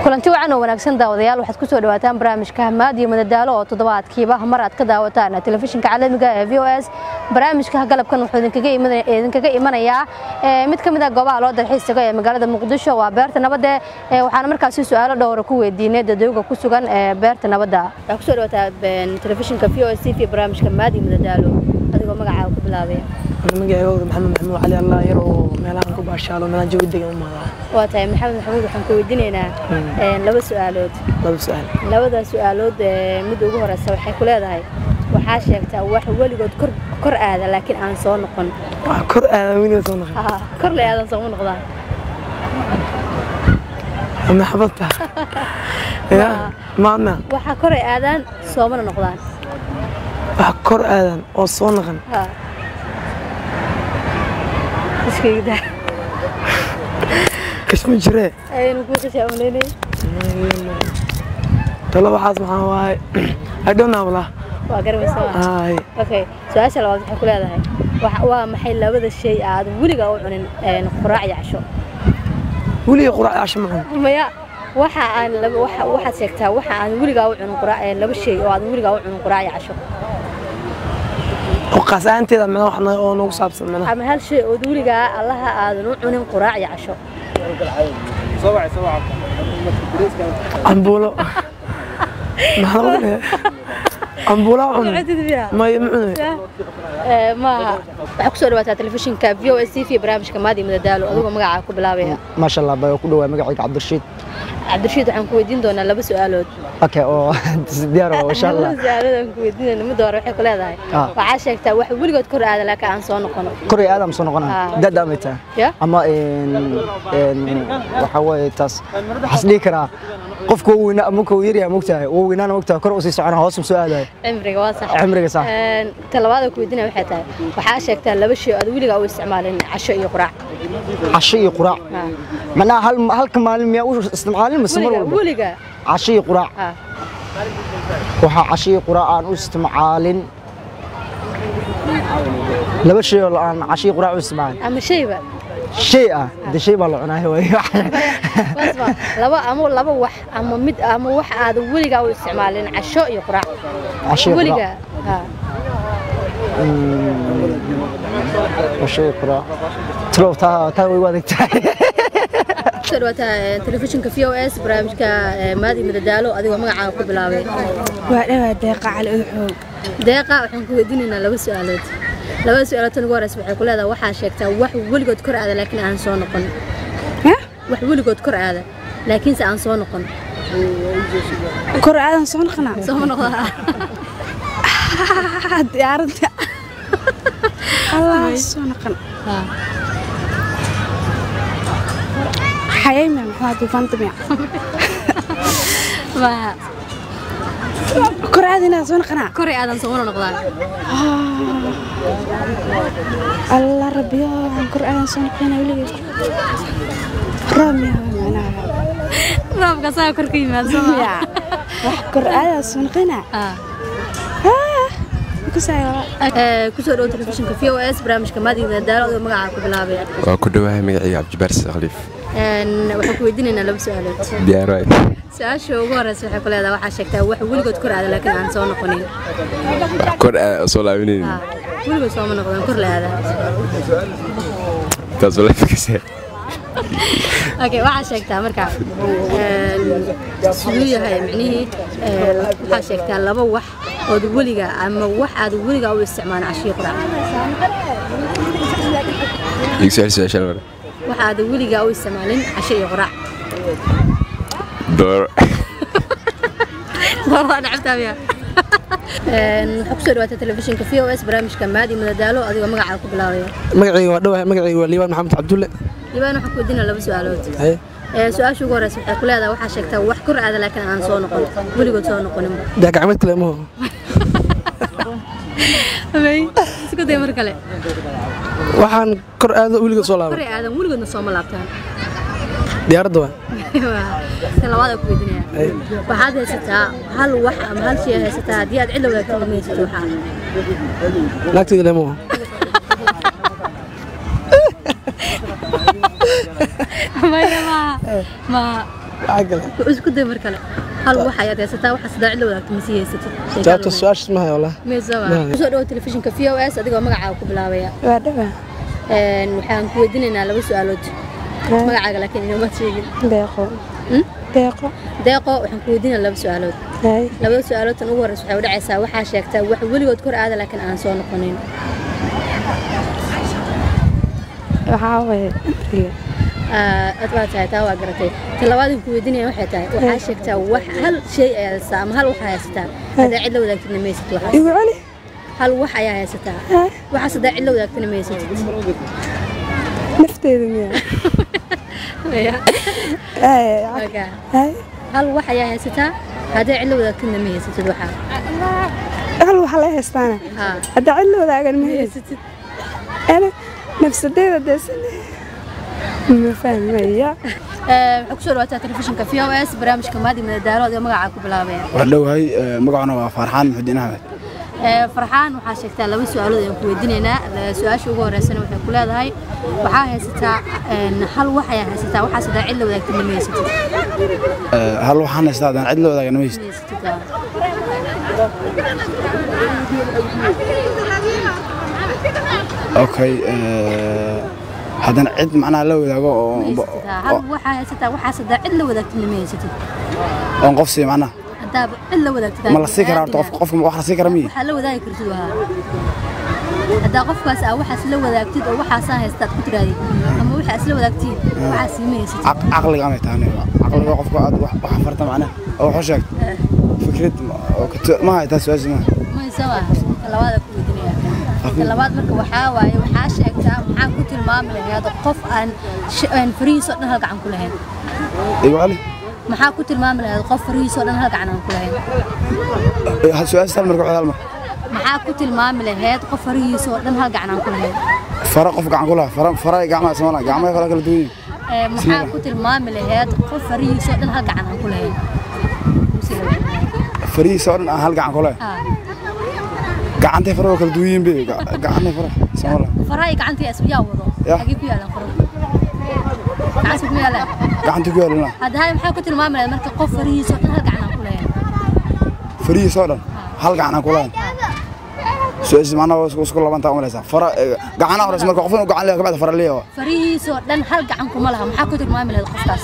kulanti wacan oo wanaagsan daawadayaal waxaad ku soo dhawaataan barnaamijka hamaad iyo madadaalo oo toddobaadkiiba mar aad ka daawataan telefishinka caalamiga ee v o s barnaamijka galabkan wuxuu idinkaga imanayaa mid ka mid a goobaha loo dalxiis tago ee magaalada muqdisho waa beerta nabadde waxaana markaasi su-aalo dhowra ku weydiinay dadooga ku sugan ee beerta nabadda waxaa kusoo dhawaataa telefishinka v o s t v barnaamijka hamaad iyo madadaalo adigoo magacaaga ku bilaabaya magacayga maxamed maxamuud cali allah yar oo meelahan ku baashaalo meelahan jawi degan u maadaa waa tahay maxamed maxamuud waxaan ku weydiinaynaa laba su-aalood laba su-aal labada su-aalood mid ugu horeysa waxay ku leedahay waxaa sheegtaa wax weligood kor kor aada laakiin aan soo noqon wax kor aada weliga soo noqon Haa, kor le aadan sooma noqdaan maxabadta ya maadna waxaa koray aadaan soomana noqdaan wax kor aadan oo soo noqon Haa. iskayda kashma jiree ayaynu kuu qishaa umleynay talo waxaas maxaa waaye I don't know wallah waa garamaysa ay okay su-aasha labaad waxay ku leedahay wax- waa maxay labada shay aad weligaa u cunin een, quraac iyo casho weliga quraac casho ma cun maya waxa aan laba waxa waxaad sheegtaa waxa aan weligaa u cunin quraac ee laba shay oo aan weligaa u cunin quraac iyo casho oo qaas ahaanteeda mana wax na- oo nagu saabsan mana ama hal shay oo weligaa allaha aadan u cunin quraac iyo casho cambuulo maxaa lagu dhigay cambuulo cun maya ma cunay Ee, maaha waxaa kusoo dhawaataa telefishinka v o s t v barnaamijka maadi madadaalo adigoo magacaa ku bilaabaya maasha allah baa ku dhawaa magacayga cabdirashiid cabdirashiid waxaan ku weydiin doonaa laba su-aalood okay oo diyaar waa insha allah laba su-aalood aan ku weydiinayna midda hore waxay ku leedahay Ah. waxaa sheegtaa wax weligood kor aada laakiin aan soo noqono koray aadam soo noqona Ah. dada amay tahay ya ama een een waxa weeye taas waxaas dhihi karaa qofka uu weynaa ama uu yaryahay mogtahay uu weynaana mogtahay kor u sii socona hoos u soo aadayo cimriga waa sax cimriga sax Een, ta labaad aan ku weydiinaya waxay tahay waxaa sheegtaa laba shay oo aad weligaa u isticmaalin casho iyo quraac casho iyo quraac Ah. macnaha hal halka maalin miyaa u isticmaalin mise mar weligaa walba weligaa casho iyo quraac Ah. waxaa casho iyo quraac aan u isticmaalin laba shay oo aan casho iyo quraac u isticmaalin ama shayba shay ah de shay baa la cunaayo waay Basma, laba ama laba wax ama mid ama wax aad weligaa u isticmaalin casho iyo quraac casho iyo quraac weligaa ha casho iyo quraac talow taa taa way u adag tahay kusoo dhawaataa eh, telefishinka v o s barnaamijka eh, maadi madadaalo adigoo magacaaga ku bilaabay waa dhawaa deeqa cali udxoog deeqa waxaan ku weydiinaynaa laba su-aalood labada su-aalood tan ugu horeysa waxay ku leedahay waxaa sheegtaa wax weligood kor aada laakiin aan soo noqon Hah? wax weligood kor aada laakiinse aan soo noqon kor aadan soo noqonaa sooma noqdaa diyaaradda allah soo noqon xayayma maxaa duufaanta miya maaha kor aada inaa soo noqonaa koray aadan soomana noqdaan allah rabbiyo waxaan kor aadan soo noqonaa weligeed roob miya macnaha roobka saa kor ka yimaad ya wax kor aadan soo noqonaa kusaayo kusoo dhow telefishinka v o s barnaamijka maadi madadaalo adigoo magacaaga ku bilaabay waa ku dhawahay magacayga cabdibaar khaliif Een, waxaan ku weydiinaynaa laba su-aalood diyaar waay su-aasha ugu horeysa waxay ku leedahay waxaa sheegtaa wax weligood kor aada laakiin aan soo noqonin kor aa soo laabinayn Ha, weligood sooma noqdaan kor la aada taas wala fikirsa okay waxaa sheegtaa marka een, siduu yahay micnihii een, waxaa sheegtaa laba wax ood weliga ama wax aad weligaa u isticmaalin cashiyo quraac igu soo celi su-aashaan mare wax aad weligaa u isticmaalin casho iyo quraac door waa nacabtaamiya waxaa kusoo dhawaata telefishinka v o s barnaamijka maadi madadaalo adigoo magacaaga ku bilaabaya magacayga waa dhawahay magacayga waa liibaan maxamed cabdulle libaan waxaan ku weydiinaa laba su-aalood haye Ee, su-aasha ugu horeysa waxay ku leedahay waxaa sheegtaa wax kor aada laakiin aan soo noqon weligood soo noqonin daa gacmeed kale maho isku day mar kale waxaan kor aado weliga soo laaban koray aadan weligoodna sooma laabtaan diyaaradda waa tan labaad aan ku weydiinaya waxaad haysataa hal wax ama hal shay haysataa haddii aad cid la wadaagto ma haysato waxaa naagtayda le maho maya maaha maaha عقل wuxuu isku day mar kale hal wax ayaad haysataa waxa saddex cid la wadaagto ma sii haysatid جاوبت السؤال شو اسمها والله نعم. kusoo dhawo telefishinka v o s adigoo magacaaga ku bilaabaya waa dhawaa Een, waxaan ku weydiinaynaa laba su-aalood magacaaga laakiin inoomaad sheegin deeqo Hmm? deeqo deeqo waxaan ku weydiinaa laba su-aalood hay labada su-aalood tan ugu horreysa waxay u dhacaysaa waxaa sheegtaa wax weligood kor aada laakiin aan soo noqonin waxaa waye amriga Ah, aad baa tahay taa waa garatay tan labaad aan ku weydiinaya waxay tahay waxaa sheegtaa wax hal shay ayaa haysataa ama hal wax ayaa haysataa haddaa cid la wadaagtidna ma haysatid waxaas igu celi hal wax ayaa haysataa waxaas haddaa cid la wadaagtidna ma haysatid nafteeda miya hay Marka, hay hal wax ayaa haysataa haddaa cid la wadaagtidna ma haysatid waxaa hal waxa la haystaana haa hadda cid la wadaagan ma ma haysid haysatid ana nafsadeeda deesan ma fahmaya Ee, waxaa kusoo dhawaataa telefishinka v o s barnaamijka maadi madadaalo adigoo magacaa ku bilaabaya waxaan dhowahay magacuna waa farxaan muxudiin axmed Ee, farxaan waxaa sheegtaa laba su-aalood ayaan ku weydiinaynaa Ee, su-aasha ugu horeysana waxay ku leedahay waxaa haysataa een, hal wax ayaa haysataa waxaas haddaa cid la wadaagtidna ma haysatid hal waxaan haystaa haddaan cid la wadaagana ma haysto ma haysatid aa. okay haddaan cid macnaha la wadaago oo ma haysatid aa. hal waxaa haysataa waxaas haddaa cid la wadaagtidna ma haysatid oon qof siiyo macnaha haddaaba cid la wadaagtid ma la sii karaa horta qof qofka wax la sii kara miyi waxaa la wadaagi kartid waa haddaa qofkaas aa waxaas la wadaagtid oo waxaasaan haystaad ku tiraadid ama waxaa isla wadaagtiin waxaas ma haysatid Caq- caqliga amay tahay aniga. caqliga qofka aad wax wax farta macnaha oo wax u sheegto fikrad ma- oo kato- ma haytaa su-aasha ma maysa waa ka labaad ku weydiinaya ka labaad marka waxaa waaye waxaa sheegtaa maxaa ku tilmaami lahayd qof aan sh- aan farihiisoo dhan hal gacan ku lahayn igu cali maxaa ku tilmaami lahayd qof farihiisoo dhan hal gacan aan ku lahayn hal su-aasha hal marka hal mar maxaa ku tilmaami lahayd qof farihiisoo dhan hal gacan aan ku lahayn fara qof gacan ku laha fara fara gacmaha isma gacmaha kala kala duwan yihiin Ee, maxaa ku tilmaami lahayd qof farihiisoo dhan hal gacan aan ku lahayn farihiisa oo dhan aan hal gacan ku lahay Ah, gacantay fara waa kala duwan yihiin be Ga- gacantay fara isma laha faraha iyo gacantii yaa wado Ya. xagee ku yaalaan farahu gacantii kuma yaalaan gacanta ku yaalina hadda hay maxaa ku tilmaami lahayd marka qof farihiisoo dhan hal gacan aan ku lahayn farihiisa oo dhan hal gacan aan ku lahayn su-aasha macnaha waa isku isku labantaa umalaysaa fara eh, gacanaha horeysa marka qof inuu gacan leeyahay kabacdi fara leeyahay farihiisoo dhan hal gacan kuma laha maxaa ku tilmaami lahayd qofkaas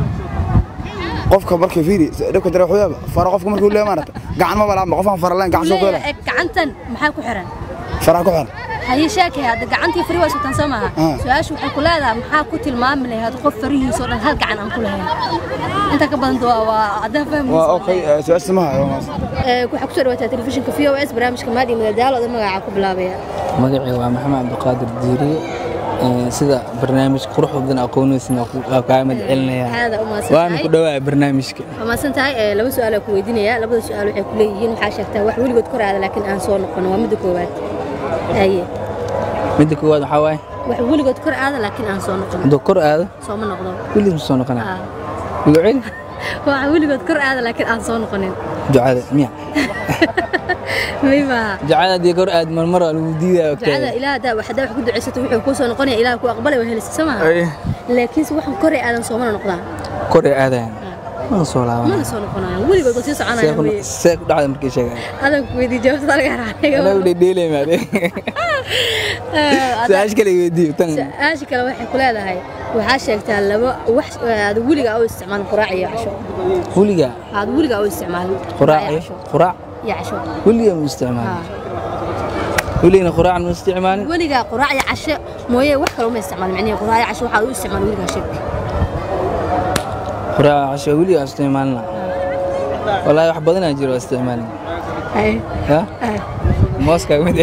qofka markii fiiri dhibka dare wuxuu yaaba fara qofka markuu leeyahay maarata gacan ma balaama qofaan fara leen gacan soo Leeyahay, koola eg, gacantan maxaa ku xiran faraha ku xiran haye sheekay hadda gacantii fari waa sutan soo maaha Ah. su-aashu waxay ku leedahay maxaa ku tilmaami lahayd qof farihiisoo dhan hal gacan aan ku lahayn inta ka badan waa waa haddaa waa fahmaysa okay eh, su-aasha ma hayo maas waxaa kusoo dhawaataa telefishinka v o s barnaamijka maadi madadaalo oda magacaa ku bilaabaya magacii waa maxamed cabdiqaadir diiriye Ee, sida barnaamij qurux badan aqoonaysan kaa mid celinaya aada u mahadsan waana ku tahay dhawaa barnaamijka waa mahadsan tahay Ee, laba su-aal ku weydiinaya labada su-aal waxay ku leeyihiin waxaa sheegtaa wax weligood kor aada laakiin aan soo noqon waa midda koowaad haye midda koowaad waxaa waaye wax weligood kor aada laakiin aan soo noqon hadduu kor aado sooma noqdo weliis ma soo noqonaya Ah. igu celi wax weligood kor aada laakiin aan soo noqonin ducada miya may maaha ducada haddii kor aad marmar waa lagu diidaya ducada ogtahay ilaah hadaa hadaa wax ku ducaysato wuxuu kuu soo noqonaya ilaah ku aqbalay waa helaysa soo maaha laakiinse waxaan koray aadan soomana noqdaan kor ay aadayan mana soo mana laabanaya soo noqonayo weligood waa sii see soconaya ku weye see ku dhacda markii sheegaya adan ku weydiin jawaabta laga anagu raacay dhedheelay maade su-aasha kale weydiiyo tan su-aasha kale waxay ku leedahay waxaa sheegtaa laba wax aad weliga u isticmaalin quraac iyo casho weliga aad weliga u isticmaalin quraac iyo iyo casho quraac iyo casho weliga ma isticmaalin weligana quraacna ma isticmaalin weliga quraac iyo casho mooye wax kale uma isticmaalin micnihi quraac iyo casho waxaad u isticmaalin weligaa sheeg quraac casho weliga aan isticmaalina wallaahi wax badanaa jiro oo isticmaalin ya mooska mid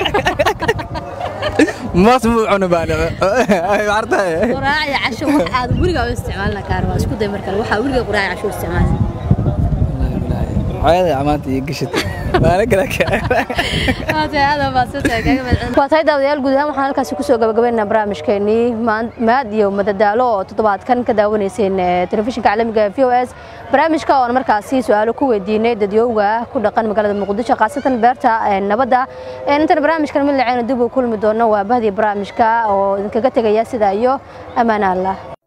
moos muu cuni baan artahay quraac iyo casho wax aad weligaa u isticmaalin kaar waa isku day mar kale waxaa weliga quraac iyo casho u isticmaalin hooyada amaanta iyo gashatay maana kala waa tahay daawadayaal guud ahaan waxaan halkaasi kusoo gabagabaynaynaa barnaamijkeenii maan- maad iyo madadaalo oo toddobaadkan ka daawanayseen eh, telefishinka caalamiga v o s barnaamijka oon markaasi su-aalo ku weydiinay dadyowga ku dhaqan magaalada muqdisho khaasatan beerta eh, nabadda Eh, intan barnaamijkan mid laceyna dib u kulmi doono waa bahdii barnaamijka oo idinkaga tegaya sidaa iyo ammaan allah